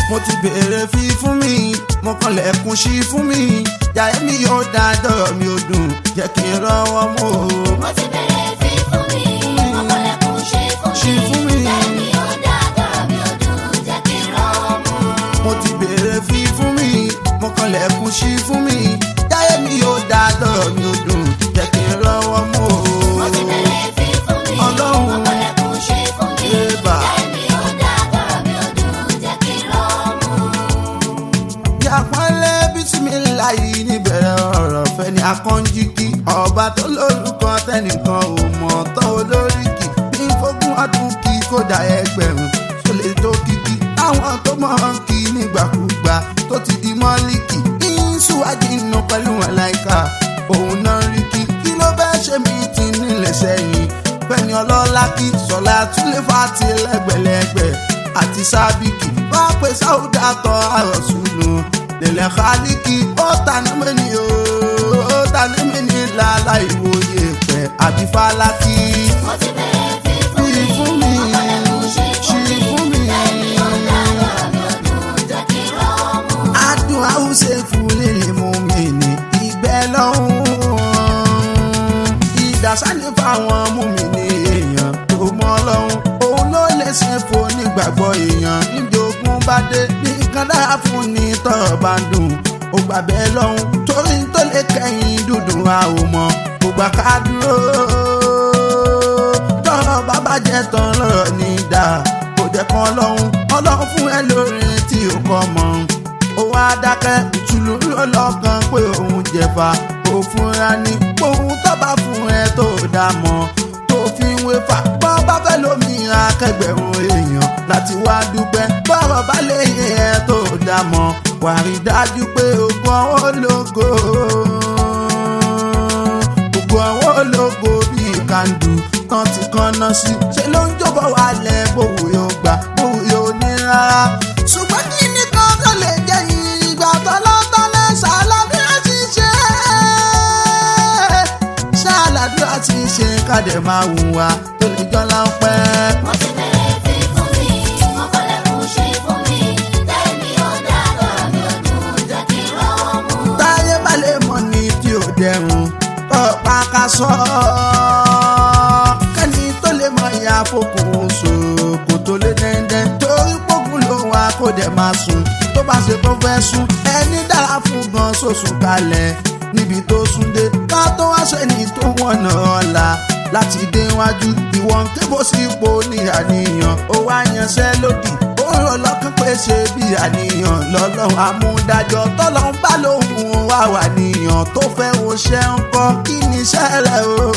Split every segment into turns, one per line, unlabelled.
mo ti béèrè fi fún mi mo kànlẹ̀kùn sí fún mi jàre mi yóò dá dọ̀rọ̀ mi ò dùn jẹ́ kí n rọ́wọ́ mú o.
mo ti bẹ̀rẹ̀ fi fún mi ọkọlẹ̀kùn ṣe
Ṣe
fún
fún
mi
mi.
lẹ́mi ó dá dọ̀rọ̀ mi ò dùn jẹ́ kí n rọ́wọ́ mú.
mo ti béèrè fi fún mi mo kànlẹ̀kùn sí fún mi jàre mi yóò dá dọ̀rọ̀ mi ò dùn jẹ́ kí n rọ́wọ́ mú o.
mo ti bẹ̀rẹ̀ fi fún mi
Ọlọ́run.
ọkọlẹ̀kùn ṣe fún mi
Ébà.
lẹ́mi ó dá dọ̀rọ̀ mi ò dùn jẹ́ kí n rọ́wọ́ mú.
yàpọ́nlé bísímìláyì níbẹ̀rẹ̀ ọ̀rọ̀ fẹ́ ni akọ́njíkì ọba tó lórúkọ tẹnìkan ò mọ̀ tán olóríkì bí fógún ọdún kí kódà ẹgbẹ̀rún tó lè tó kíkì táwọn tó mọ̀ ọ́n kí nígbàkúgbà tó ti di mọ́líkì ìṣúwájú inú pẹ̀lú àláìka òun náà rí kí kí ló bẹ́ẹ̀ ṣe mí ti nílẹ̀ sẹ́yìn bẹ́ẹ̀ni ọlọ́lá kí sọ̀lá túlẹ̀ fàtí lẹ́gbẹ̀lẹ́gbẹ̀ àti sábìkì wọ́n pe sáúdà tọ́ àròsùnù lèlẹ̀ xaaliki ó tani mẹ́ni o ó tani mẹ́ni lálá ìwòye pẹ̀ àbí fálákì.
mo ti bẹ̀rẹ̀ fi fún
Fi
mi
fún mi,
ọkọlẹ̀kùn ṣe fún
ṣe
mi
fún mi.
lẹ́mi ó dá dọ̀rọ̀ mi ò dùn jẹ́ kí n rọ́wọ́ mú.
adùn àwùṣe fún lílì mú mi ní ìgbẹ́ lọ́hùn. ìdásálẹ̀ fáwọn mú mi ní èèyàn tó mọ́ lọ́hùn. òun ló lè ṣe fún nígbàgbọ́ èèyàn níjogún bá dé nìkan dára fún ní tọ́rọ̀ bá ń dùn. ó gbà bẹ́ẹ̀ lọ́hùn torí tó lè kẹ́yìn dúdú a ò mọ̀ kó gbà ká dúró. tọ́rọ̀ bá bàjẹ́ tán lọ́rọ̀ ní dáa kò jẹ́ kan lọ́hùn ọlọ́run fún ẹ lórí tí ó kọ́ mọ́ ó wá dákẹ́ ìtùlù lọ́lọ́kan pé òun jẹ̀fà ó fúnra ní òun tó bá fún ẹ tó dá mọ́ tó fi ń wéfà bọ́ bá fẹ́ lómi akẹgbẹ̀rún èèyàn láti wá dúpẹ́ bọ́rọ̀ bá lè yẹ ẹ tó dá mọ́ wà rí dájú pé ògùn ọwọ́ ológo ògùn ọwọ́ ológo bíi kàndù tán ti kánná sí ṣe ló ń jọ̀bọ̀ wálẹ̀ bówù yóò gbà bówù yóò ní rárá ṣùgbọ́n kí ni kan tó lè jẹ́ ìgbà tọ́lọ́tọ́lẹ́ ṣàlàdúrà ti ṣe ṣàlàdúrà ti ṣe kádẹ máa hùwà tó lè jọ láńpẹ́.
mo ti bẹ̀rẹ̀ fi fún mi ọkọlẹ̀kùn ṣe fún mi lẹ́mi ó dá dọ̀rọ̀ mi ò dùn jẹ́ kí n rọ́wọ́ mú.
táyé bá lè mọ̀ ní tí ò dẹrùn ọ̀pá ká sọ kẹ́ni tó lè mọ ìyá fokùn so kò tó lé dẹ́ndẹ́ torí pọ́gùn ló wà kó dẹ̀ máa sùn tó bá ṣe kó fẹ́ sùn ẹni dára fún gan sòsùn kalẹ̀ níbi tó sùn dé ká tó wá sẹ́ni tó wọ̀nà ọ̀la láti dé wájú ìwọ̀n kébò sí ipò ní àníyàn ó wá yanṣẹ́ lódì ó rọ lọ́kàn pé ṣe bí àníyàn lọ́lọ́run amúdájọ́ tọ́lọ́run bá lóhùn wá wà níyàn tó fẹ́ wo ṣẹ́ ń kọ́ kí ni iṣẹ́ rẹ̀ o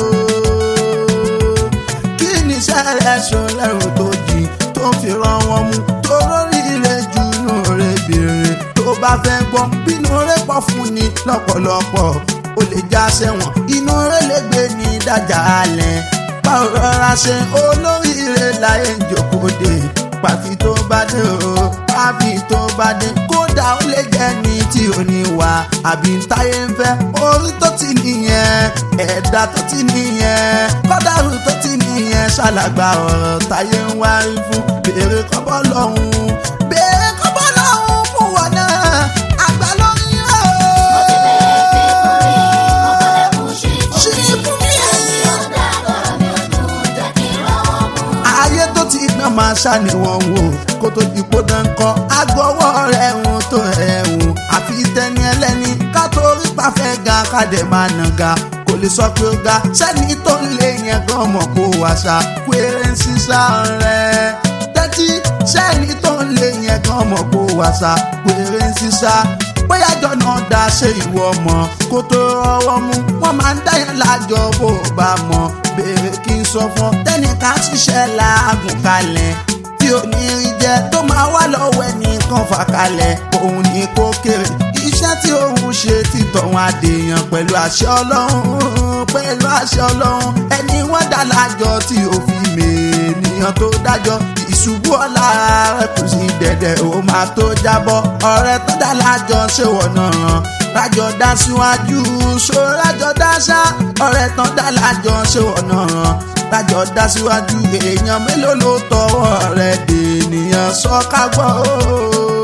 kí ni iṣẹ́ rẹ̀ ṣo lẹ́rù tó jì tó fi rán wọn mú tó lórí rẹ̀ jù inú rẹ̀ bèrè tó bá fẹ́ gbọ́ bínú rẹ̀ pọ̀ fún ni lọ́pọ̀lọpọ̀ ó lè já sẹ́wọ̀n inú rẹ̀ lè gbé ní dájà alẹ̀ báwo rọra ṣe olóríire láyé ń jókòó dé pàfi tó bá dé o pàfi tó bá dé kódà ó lè jẹ́ ní tí ò ní wà àbí ń táyé ń fẹ́ orí tó ti nìyẹn ẹ̀dá tó ti nìyẹn kọ́dàrú tó ti nìyẹn ṣàlàgbà ọ̀rọ̀ táyé ń wá rí fún béèrè kọ́bọ́ lọ́hùn béèrè kọ́bọ́ lọ́hùn fún wọn náà àgbà lórí
mo ti bẹ̀rẹ̀ fi fún mi ọkọlẹ̀kùn ṣe
ṣe
fún
fún
mi
mi.
lẹ́mi ó dá dọ̀rọ̀ mi ò dùn jẹ́ kí n rọ́wọ́ mú.
ayé tó ti gbọ́n máa ṣàníwọ̀n wò kó tó di kó dán kọ́ agbọ́wọ́ rẹ̀ ń tó ẹ̀hún àfi tẹni ẹlẹ́ni ká tó rí pàfẹ́ ga ká dẹ̀ máa nà ga kò lè sọ pé ó ga sẹ́ni tó ń lé yẹn gan mọ̀ kó wàṣà péré ń sísá rẹ̀ tẹ́tí sẹ́ni tó ń lé yẹn gan mọ̀ kó wàṣà péré ń sísá bóyá jọ̀nà dá ṣe ìwọ mọ̀ kó tó rọwọ́ mú wọ́n máa ń dáyẹ̀ lájọ bó o bá mọ̀ béèrè kí n sọ fún ọ tẹ́nìkan ṣiṣẹ́ làágùn kalẹ̀ tí ò ní rí jẹ tó máa wá lọ́wọ́ ẹnìkan fà kalẹ̀ òun ní kó kéré iṣẹ́ tí òun ṣe ti tọ̀hún àdèyàn pẹ̀lú àṣẹ ọlọ́run pẹ̀lú àṣẹ ọlọ́run ẹni wọ́n dá lájọ tí ò fi mèèyàn tó dájọ́ ìṣubú ọ̀la rẹ̀ kù sí dẹ̀dẹ̀ ó máa tó jábọ́ ọ̀rẹ́ tó dá lájọ ṣé wọ́n náà ràn lájọ dá síwájú ṣó lájọ dá ṣá ọ̀rẹ́ tán dá lájọ ṣé wọ́n náà ràn lájọ dá síwájú èèyàn mélòó ló tọwọ́ rẹ̀ dènìyàn sọ ká gbọ́ o.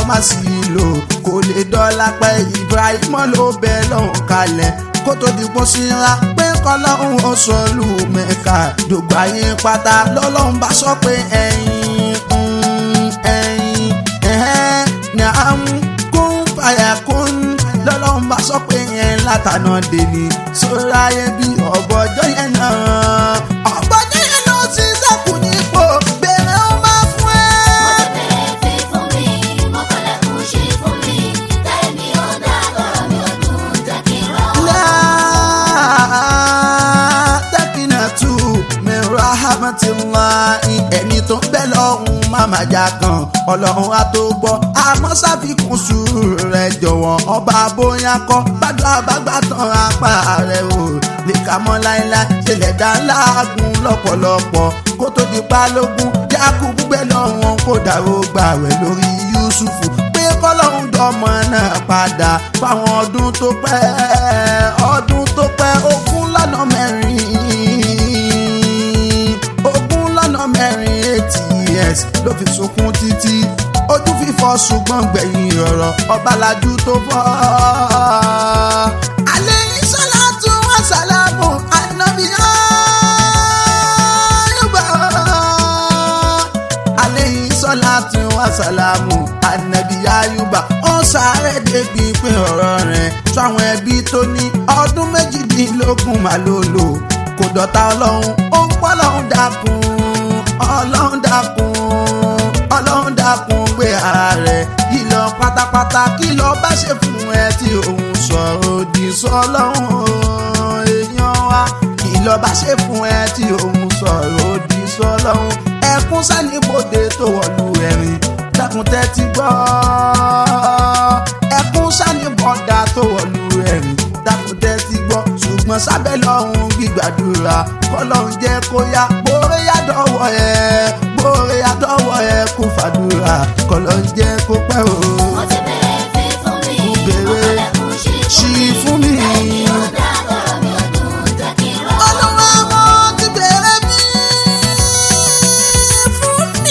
má sì lò kò lè dọ́là pẹ́ Ibrahim ló bẹ lọ́hùn kalẹ̀ kó tó di pọ́ síra pé kọ́lọ́hún ó sọ lù mẹ́ka dògbà yín pátá lọ́lọ́hún bá sọ pé ẹ̀yin mm, ẹ̀yin ẹ̀hẹ́n ní àmú kún fàyà kún lọ́lọ́hún bá sọ pé yẹn látànà dèní sóra yẹn bí ọ̀bọ̀jọ́ yẹn náà ọ̀bọ̀jọ́ yẹn náà ti sẹ́kù nípò bèrè ó máa fún ẹ.
Mo ti bẹ̀rẹ̀ fi fún mi, mo kọ́lẹ̀kùn ṣí fún mi. Tẹ́mi ó dàgbọ́ mi ò dùn jẹ́ kí n rọ́.
tẹ́kínàtù mẹ́rọ ahamatilahi ẹni tó ń bẹ lọ́hùn máma jà kan ọlọ́run á tó gbọ́ àmọ́ ṣàfikún sùúrù rẹ̀ jọ̀wọ́ ọba bóyá kọ́ gbàdúrà bàgbà tán apá rẹ̀ o lè kà mọ́ láéláé ṣẹlẹ̀ dá láàgùn lọ́pọ̀lọpọ̀ kó tó di balógun Yakubu gbẹ lọ́wọ́n kó dàrú gbà rẹ̀ lórí Yusufu pé kọ́lọ́hún dọ́mọ náà padà fáwọn ọdún tó pẹ́ ọdún tó pẹ́ ogún lọ́nà mẹ́rin ogún lọ́nà mẹ́rin eighty years ló fi sunkún títí ojú fífọ́ ṣùgbọ́n gbẹ̀yìn ọ̀rọ̀ ọbalájú tó fọ́. alẹ́ ìṣọ́lá tún wá sálámù ànábìyàn yorùbá aleyhi sọláàtì wa sàlámù anabi ayuba ó sáré débi pé ọ̀rọ̀ rẹ̀ sáwọn ẹbí tó ní ọdún méjìdínlógún máa ló lò kò dọ̀tá ọlọ́run ó ń pọ́ ọlọ́run dákun ọlọ́run dákun ọlọ́run dákun gbé ara rẹ̀ yìí lọ pátápátá kí lọ bá ṣe fún ẹ tí òun sọ̀rọ̀ òdì sọ́lọ́run èèyàn wa kí lọ bá ṣe fún ẹ tí òun sọ̀rọ̀ òdì sọ́lọ́run ẹkún sánibodè tó wọ̀lú ẹ̀rìn dákun tẹ́tí gbọ́ ẹkún sánibọ̀dà tó wọ̀lú ẹ̀rìn dákun tẹ́tí gbọ́ ṣùgbọ́n sábẹ́ lọ́hùn gbígbàdúrà kọ́lọ́hún jẹ́ kó yá bóore yá dọ́wọ́ ẹ bóore yá dọ́wọ́ ẹ kó fàdúrà kọ́lọ́hún jẹ́ kó pẹ́ o.
Mo ti bẹ̀rẹ̀ fi fún mi,
Bẹ̀rẹ̀
mo kọ́lẹ̀kùn ṣí
ṣí
fún
fún
mi.
mi.
Tẹ́mi ó dàgbọ́ mi ò dùn jẹ́ kí n rọ́.
Olúwa mo ti bẹ̀rẹ̀ mi fún mi.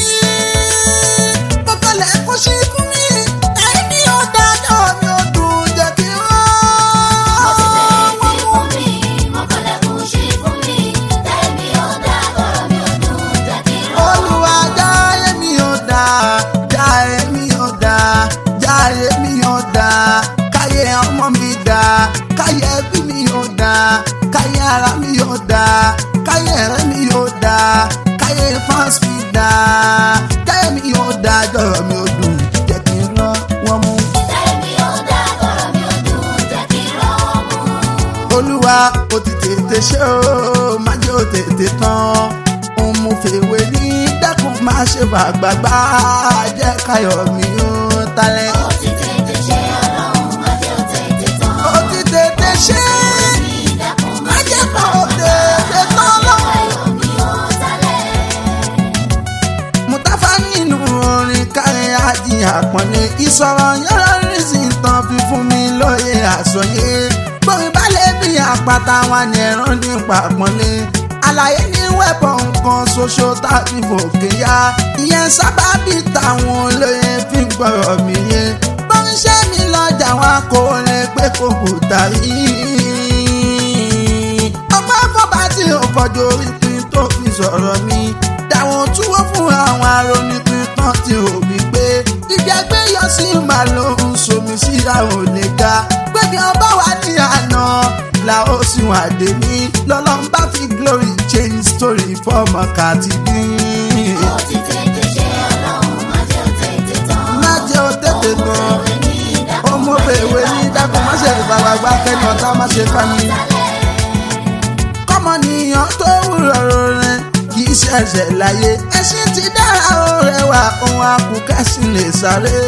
Mo kọ́lẹ̀ kó ṣí fún mi. Ẹni ó dájọ́ mi ò dùn jẹ́ kí n
Mo ti bẹ̀rẹ̀ fi
rán.
fún mi, mo kọ́lẹ̀kùn ṣí fún mi. Tẹ́mi ó dàgbọ́ mi ò dùn jẹ́ kí n rọ́.
Olúwa jáyé mi ò dá, jáyé mi ò dá, jáyé mi ò dá. Káyé ọmọ mi dá, káyé ẹbí mi ò dá, káyé ara mi ò dá, káyé ẹ̀rẹ́ mi ò dá, káyé fans mi dá. Jáyé mi ò dá, jọ̀rọ̀ mi ò dùn, jẹ́ kí n rán wọn mú.
Tẹ́mi ó dàgbọ́ mi ò dùn jẹ́ kí n rọ́ mú.
olúwa ó ti tètè ṣe ó má jẹ́ ó tètè tán òun mú fèwé ní dákun má ṣe fàgbàgbà jẹ́ káyọ̀ mi ó talẹ̀.
Ó ti tètè ṣe ọlọ́run má jẹ́ ó tètè tán.
ó ti tètè ṣe
Ní ìdákun
má jẹ́ kó tètè tán lọ́wọ́.
ayọ̀ mi ó talẹ̀.
mutafa nínú orin kárin ajì àpọ́nlé ìsọ̀rọ̀ yọ̀rọ̀ rísì tán fi fún mi lóye àsọyé gbórin balẹ̀ bí àpáta wa ní ẹ̀rọ nípa àpọ́nlé àlàyé ní wẹ́pọ̀ nǹkan ṣoṣo tàbí fòkè ya ìyẹn sábàbí táwọn olóye fi ń gbọ́rọ̀ mi yé bọ́ńṣẹ́ mi lọ́jà wa kò lè pé kò kò tàrí ọgbọ́n fọba tí ò fọjọ́ orí pin tó fi sọ̀rọ̀ mi dáwọn túwó fún àwọn arónípin tán tí ò wí pé ìjẹgbẹ́ yọ sí màá ló ń somi sí àwọn olè ga gbẹ̀gẹ̀ ọba wa ní àná la ó sì wà dé ní lọ́lọ́run bá fi glory change story fọ́ọ̀mù kàti bí.
Ó ti tètè ṣe ọlọ́run má jẹ́ ó tètè tán.
má jẹ́ ó tètè gan ọmọ bèwé ní dákun má ṣe ìbàgbàgbà kẹ́ni ọ̀tá má ṣe ká mi kọ́mọnìyàn tó wúrọ̀ rẹ̀ kì í ṣẹ̀ṣẹ̀ láyé ẹṣin ti dára ó rẹwà ohun akùnkẹ́sì lè sáré.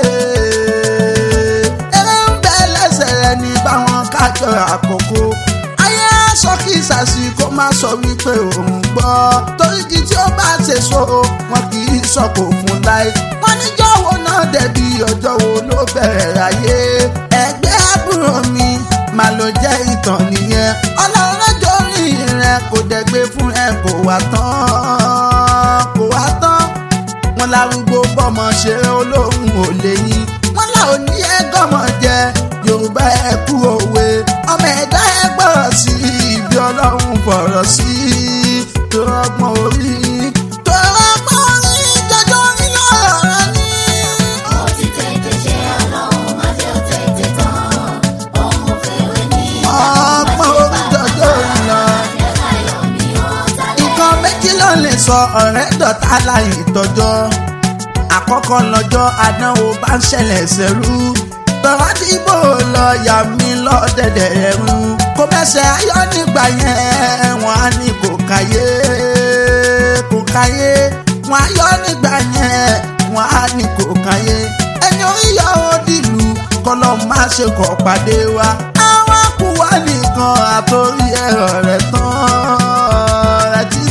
eré ń bẹ lẹ́sẹ̀ rẹ̀ ní báwọn kájọ àkókò ayé aṣọ kì í ṣàṣì kó má sọ wípé òun gbọ́ torí kí tí ó bá ṣe so wọn kì í sọ kò fún láì wọn níjọ́ wo náà dẹ̀bi ọjọ́ wo ló bẹ̀rẹ̀ ayé ẹgbẹ́ àbúrò mi màá ló jẹ́ ìtàn nìyẹn ọlọ́run lọ́jọ́ orí rẹ kò dẹ̀gbẹ́ fún ẹ kò wá tán kò wá tán wọn lárúgbó bọ́mọ ṣe olóhùn ò lè yín wọn là ò ní ẹgọmọ jẹ yorùbá ẹ kú òwe ọmọ ẹ̀dá ẹ gbọ́rọ̀ sí ibi ọlọ́run fọ̀rọ̀ sí tó ọgbọ́n orí tó ọgbọ́n orí jẹjọ orí lọ́rọ̀ rẹ ní.
Ó ti tètè ṣe ọlọ́run má jẹ́ ó tètè tán. Òun fèrè ní
ọgbọ́n orí jọjọ orí lọ.
Jẹ́ káyọ̀ mi ó tálẹ̀.
nǹkan méjì ló lè sọ ọ̀rẹ́ dọ̀tá láì tọjọ́ àkọ́kọ́ lọ́jọ́ àdánwò bá ń ṣẹlẹ̀ sẹ́rú tọ́wá dìbò lọ yà mí lọ́dẹ̀dẹ̀ ẹ̀rú kò mẹ́sẹ̀ ayọ́ nígbà yẹn wọ́n á ní kò káyé kò káyé wọ́n á yọ nígbà yẹn wọ́n á ní kò káyé ẹni orí yọ ó dìlù kọlọ́ má ṣe kọ̀ pàdé wa àwọn kù wá nìkan àtòrí ẹ̀rọ rẹ̀ tán rẹ̀ ti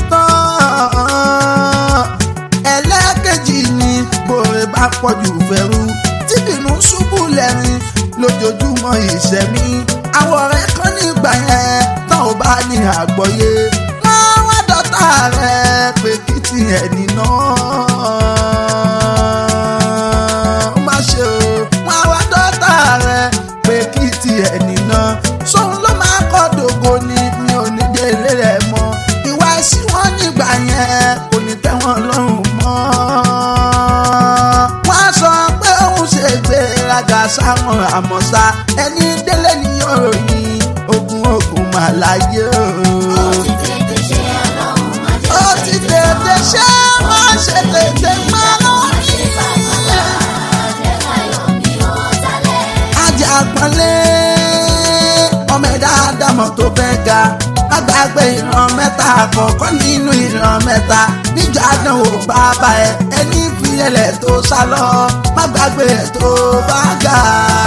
tán ẹlẹ́ẹ̀kejì ni bòrè bá pọ̀jù fẹ́rú tí bínú ṣubú lẹ́rìn lójoojúmọ́ ìṣẹ̀mí àwọn ọ̀rẹ́ kan nígbà yẹn tán ò bá ní àgbọ́yé wọ́n wá dọ́tà rẹ̀ pé kí tiẹ̀ nínà ó má ṣe o wọ́n wá dọ́tà rẹ̀ pé kí tiẹ̀ nínà sóun ló máa kọ́ dògo ni mi ò ní délé rẹ̀ mọ́ ìwà ẹ̀sìn wọn nígbà yẹn kò ní tẹ́ wọn lọ́rùn mọ́ wọ́n á sọ pé òun ṣe gbéraga sáwọn àmọ́sá ẹni délé ní òròyìn ogun ogun màláyé o.
Ó ti tètè ṣe ọlọ́run má jẹ́
ó ti tètè ṣe má ṣe tètè má lọ.
ṣe bàbá. Jẹ́ káyọ̀ mi ó tálẹ̀.
ajá pọ́nlé ọmọ ẹ̀dá àdámọ̀ tó fẹ́ ga agbàgbé ìran mẹ́ta àkọ́kọ́ nínú ìran mẹ́ta níjà àdánwò bàbá ẹ ẹni ìfìyẹlẹ̀ tó sá lọ má gbàgbé ẹ̀ tó bá ga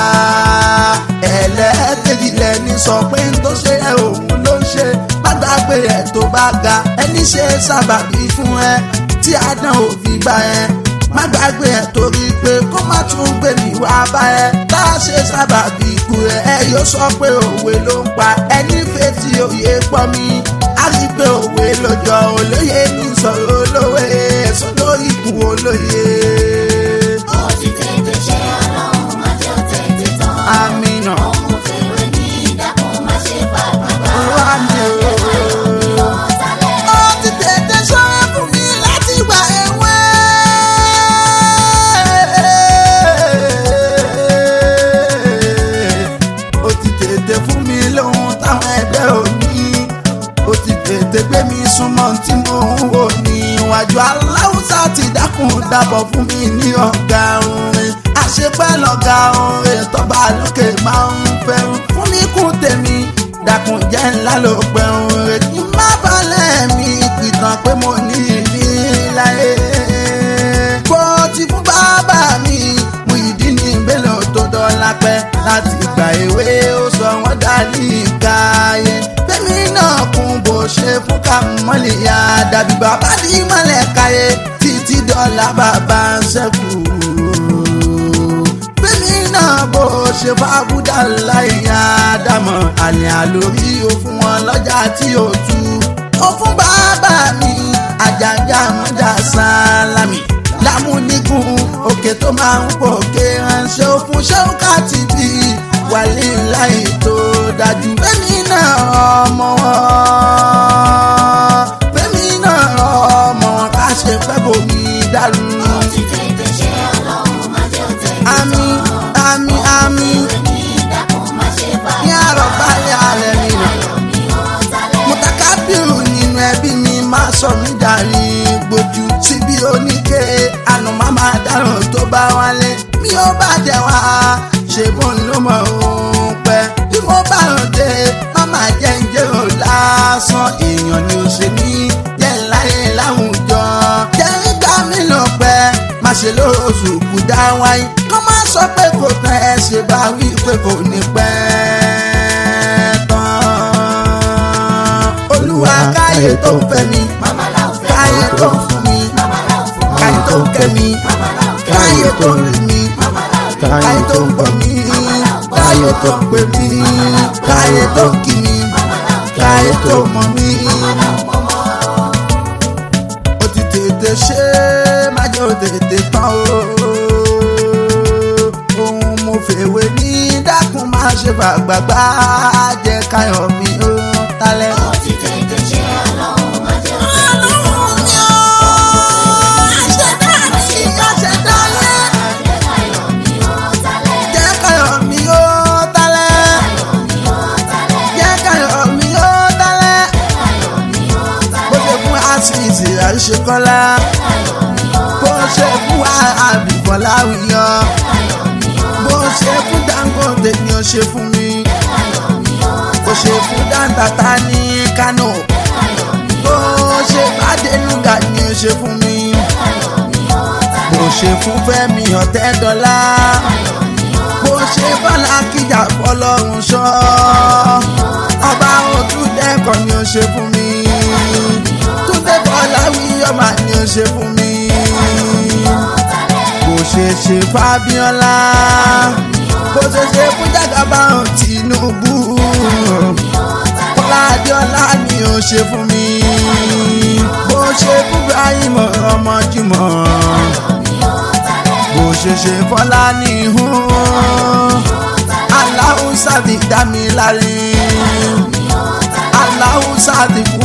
ẹlẹ́ẹ̀kejì lẹ́ni sọ pé ń tó ṣe ẹ òun ló ń ṣe má gbàgbé ẹ̀ tó bá ga ẹni ṣe sábàbí fún ẹ tí àdánwò fi gbà ẹ má gbàgbé ẹ torí pé kó má tún gbé mi wá bá ẹ tá a ṣe sábàbí ikú ẹ ẹ yóò sọ pé òwe ló ń pa ẹni fetí òye pọ̀ mi á rí i pé òwe lójọ olóye ní sọ̀rọ̀ olówe sọ́dọ̀ ikú olóye.
Ó ti tètè ṣe ọlọ́run má jẹ́ ó tètè tán.
amínà
Òun fèrè ní ìdákun má ṣe bàbá.
olúwa mi ò.
Jẹ́ káyọ̀ mi ó tálẹ̀.
ó ti tètè sọ́wọ́ fún mi láti gba ẹ̀wẹ́. ó ti tètè fún mi lóhun táwọn ẹgbẹ́ ò ní. ó ti tètè gbé mi súnmọ́ tí mo ń wò ní iwájú aláwùsá ti dákun dábọ̀ fún mi ní ọ̀gá orin. àṣepẹ́ lọ́gá orin tọ́ba lókè máa ń fẹ́ràn fún mi kún tèmi dákun jẹ́ ńlá ló pẹ̀rùn rẹ̀ kí n má balẹ̀ mi pìtàn pé mo ní ìní láyé. bó ti fún bàbá mi mú ìdí ní ìbélò tó dọ́là pẹ́ láti ìgbà èwe ó sọ wọ́n dá ní ìkáyé. fẹ́mi náà kún bó ṣe fún kàmọ́lì yá dàbí bàbá ní mọ́lẹ̀ káyé títí dọ́là bàbá ń ṣẹ́kù fẹ́mi náà bó ṣe bá búdà láìyá dámọ̀ àlẹ́ àlórí ó fún wọn lọ́jà tí ó tú. ó fún bàbá mi àjàjà mọ́jà sálámì lámúnigun òkè tó máa ń pòkè ránṣẹ́ ó fún ṣẹ́wọ́kàtì bí wàlí láì tó dájú. fẹ́mi náà ọmọ wọn fẹ́mi náà ọmọ wọn ká ṣe fẹ́ bomi dàrú.
Ó ti tètè ṣe ọlọ́run má jẹ́ ó tètè tán.
àmì àmì àmì
Fèrè ní ìdákun má ṣe bàbá.
ní àrọ̀ balẹ̀ alẹ́ mi nà.
Káyọ̀ mi ó tálẹ̀.
mutakabiru nínú ẹbí mi máa sọ mí dàrí gbójú síbi oníke àná máa máa dáràn tó bá wálé mi ò bá jẹ wá ṣe bóun ló mọ òun pẹ́ bí mo bá ràn dé má máa jẹ́ ń jẹ́rò lásán èèyàn ni ó ṣe ní jẹ́ láyé láwùjọ jẹ́ ń gbà mí lọ pẹ́ má ṣe lóṣù kù dá wáyé kó má sọ pé kò tán ẹ ṣe bá wí pé kò ní pẹ́ tán olúwa káyé tó ń fẹ́ mi
Màmá là ń fẹ́
káyé tó ń fún mi
Màmá là ń fún
káyé tó ń kẹ́ mi
Màmá là ń kẹ́
káyé tó ń rí mi
Màmá là ń
káyé tó ń gbọ́ mi káyé tó ń pè mí káyé tó ń kí mi káyé tó mọ̀ mí. ó ti tètè ṣe má jẹ́ ó tètè tán o. ṣe fàgbàgbà jẹ́ káyọ̀ mi ó talẹ̀.
ó ti tètè ṣe ọlọ́run má jẹ́ òfin
ọlọ́run mi ó àṣẹdá mi àṣẹdá mi.
jẹ́ káyọ̀ mi ó talẹ̀.
jẹ́ káyọ̀ mi ó talẹ̀.
káyọ̀ mi ó talẹ̀.
jẹ́ káyọ̀ mi ó talẹ̀.
káyọ̀ mi ó talẹ̀.
bó ṣe fún àṣìṣe àṣekọ́lá
káyọ̀ mi ó
bó ṣe fún àbíkọ́lá wíyọ
káyọ̀ mi ó
bó ṣe fún Dangote ni ó ṣe fún mi
káyọ̀ mi ó
bó ṣe fún Dantata ní Kano
káyọ̀ mi
bó ṣe Bádénúgà ni ó ṣe fún mi
káyọ̀ mi ó talẹ̀.
bó ṣe fún Fẹ́mi Ọ̀tẹ́dọ́lá
káyọ̀ mi ó
bó ṣe bọ́lá kíjà fọlọ́run ṣọ́ ọba òtúndẹ́kọ̀ ni ó ṣe fún mi túndé bọ́lá wíyọ́mà ni ó ṣe fún mi bó ṣe ṣe fábíọ́lá bó ṣe ṣe fún jàgàbáhùn Tinubu bọ́lá adéọlá ni ó ṣe fún mi bó ṣe fún Ibrahim ọmọ Jimoh bó ṣe ṣe fọlá ní ihun aláhùn sáàdì dá mi láre aláhùn sáàdì